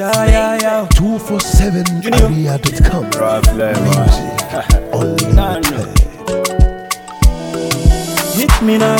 Yeah, yeah, yeah. 247area.com. Music unlimited. Hit me now.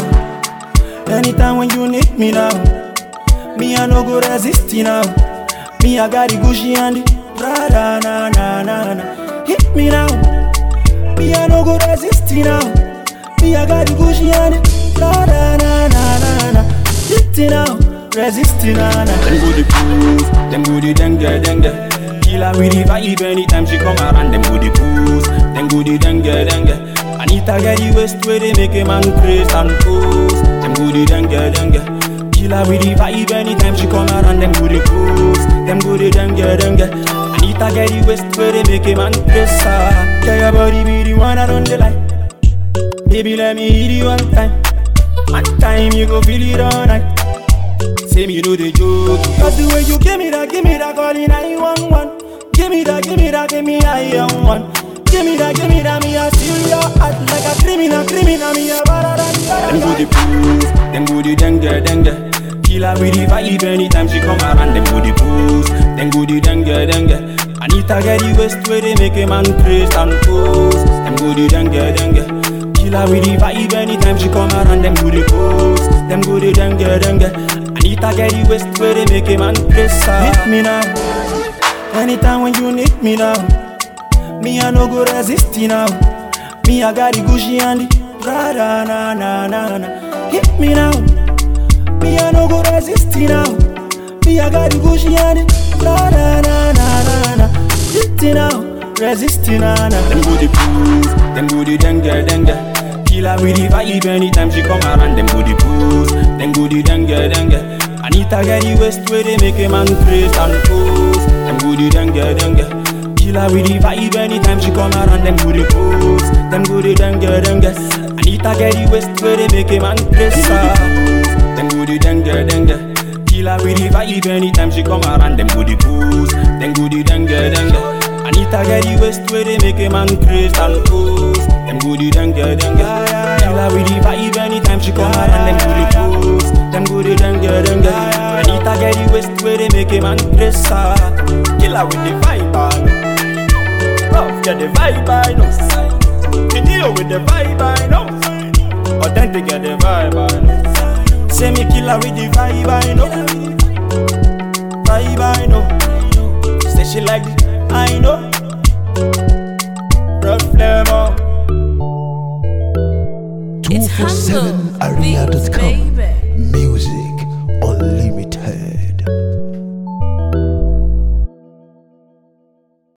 Anytime when you need me now. Me, I no go resist you now. Me, I got the Gucci and the Prada, na na na na. Hit me now. Me, I no go resist you now. Me, I got the Gucci and the Prada, na na na na. Hit it now. Resist it, na na. Them go the pose, them go the dengue dengue. Killer with the vibe anytime she come around. Them go the pose, them go the dengue dengue. Anita get the waist where they make a man craze and pose. Them go the dengue dengue. Killer with the vibe anytime she come around. Them go the pose, them go the dengue dengue. Anita get the waist where they make a man craze. ah. Tell your body be the one I don't like. Baby let me hit you one time. One time you go feel it all night. Say me know the joke Cause the way you give me that, give me that call in 911 Give me that, give me that, give me I am one Give me that, give me that, me I steal your heart Like a criminal, criminal, me a better than Them go the pose, them go the dengue, dengue Killer with the vibe anytime she come around Them go the pose, them go the dengue, dengue Anita get the waist where they make a man craze and pose Them go the dengue, dengue Killer with the vibe anytime she come around Them go the pose, them go the dengue, dengue Anita get the waist where they make a man press Hit me now Anytime when you need me now Me I no go resist you now Me I got the Gucci and the Prada na na na na Hit me now Me I no go resist you now Me I got the Gucci and the Prada na na na na Hit it now Resist you na na Them go the pose Them go the dengue dengue Killer with the vibe anytime she come around Them go the pose Them go the dengue dengue Anita get the waist where they make a man craze and pose Them go the dengue dengue Killer with the vibe anytime she come around Them go the pose Them go the dengue dengue Anita get the waist where they make a man craze ah. Them go the dengue dengue Killer with the vibe anytime she come around Them go the pose Them go the dengue dengue Anita get the waist where they make a man craze and pose Them go the dengue dengue Killer with the vibe anytime she come around Them go the pose Them go the dengue dengue Anita get the waist where they make a man craze ah. Killer with the vibe I know Rough get the vibe I know Video with the vibe I know Authentic get the vibe I know Say me killer with the vibe I know Vibe I know Say she like it I know Rough flavor It's humble. Beats, 247area.com.